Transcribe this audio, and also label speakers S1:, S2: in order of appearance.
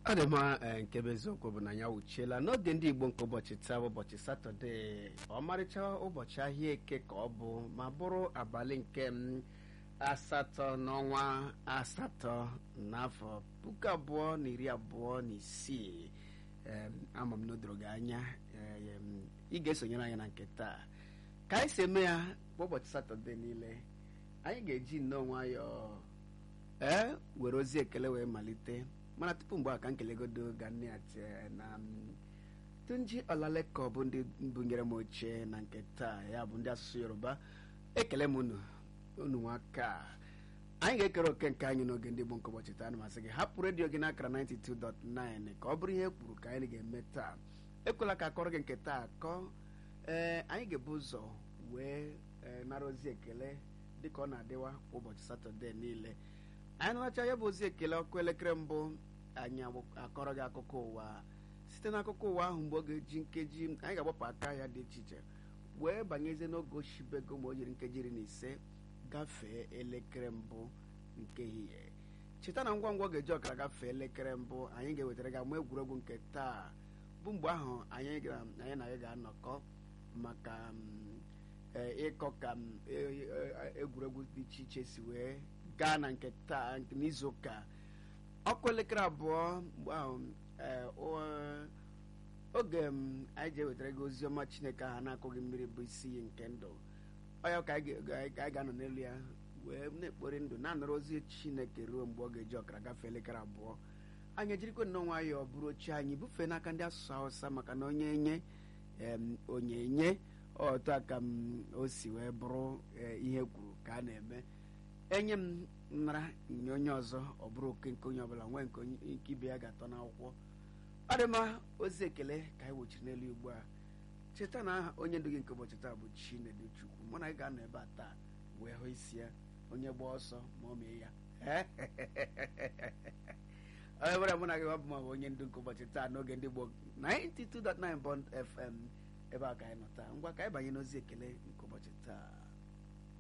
S1: ọ dị mma ee, nke bụ eziokwu bụ na ya wuchiela n'oge ndị igbo nke ụbọchị taa bụ ụbọchị satọde ọmarịcha ụbọchị ahịa eke ka ọ bụ ma bụrụ abalị nke m, asatọ n'ọnwa asatọ n'afọ puku abụọ na iri abụọ na isii Em, ama m na o doro gị anya em, ị ga-esonyere anyị na nke taa ka anyị si eme ya kwa ụbọchị satọde niile anyị ga-eji nnọọ nwayọọ ee were ozi ekele wee malite mana tupu mgbe a ka nkelegodo ga nne ya tie na m, tunji ọlaleko bụ ndị bunyere m oche na nke taa ya bụ ndị asụsụ yoruba ekele m unu unu nwaka anyị ga-ekere oke nke anyị n'oge ndị Igbo nke ụbọchị taa na masị gị hapụ redio gị n'akara 92.9 ka ọ bụrụ ihe kwuru ka anyị ga-eme taa ekwela ka akọrọ gị nke taa akọ ee anyị ga-ebu ụzọ wee ee, nara ozi ekele dịka ọ na-adịwa kwa ụbọchị satọde niile anyị naracha ya bụ ozi ekele ọkụ elekere mbụ anyị akọrọ gị akụkọ ụwa site n'akụkọ ụwa ahụ mgbe ọ ga-eji nkeji anyị ga-agbapụ aka ya dị iche iche wee banyezie n'oge oshibego ma o jiri nkeji iri na ise gafee elekere mbụ nke ehihie cheta na ngwa ngwa ọ ga-eji ọkara gafee elekere mbụ anyị ga-ewetara gị ama egwuregwu nke taa bụ mgbe ahụ anyị ga- anyị na gị ga-anọkọ maka mm, ee, ịkọ ka mm, e- e- egwuregwu dị iche iche si wee gaa na nke taa nke n'izu ụka ọkụ elekere abụọ mgbe ahụ ee, o- oge m anyị ji ewetara gị ozi ọma chineke ahụ na-akụghị mmiri bụ isi iyi nke ndụ ọ ya ka anyị ga- anyị ga-anọ n'elu ya wee na-ekpori ndụ na-anọrọ ozi chineke ruo mgbe ọ ga-eji ọkara gafee elekere abụọ anyị ejirikwa nnọọ nwayọọ bụrụ oche anyị bufee n'aka ndị asụsụ hausa maka na onye enye em, onye enye otu a ka m o si wee bụrụ eh, ihe kwuru ka a na-eme enye m nara nye onye ọzọ ọ bụrụ oke nke onye ọbụla nwee nke onye- nke ibe ya ga-atọ n'akwụkwọ ọ dị mma ozi ekele ka anyị wochiri n'elu ugbu a cheta na aha onye ndu gị nke ụbọchị taa bụ chinedu chukwu mụ na gị ga-anọ ebe a taa wee hụ isi ya onye gba ọsọ ma ọ mee ya onye bụla mụ na gị bụ ma bụ onye ndu nke ụbọchị taa n'oge ndị gboo 92.9 Bond FM ebe a ka anyị nọ taa ngwa ka anyị banye n'ozi ekele nke ụbọchị taa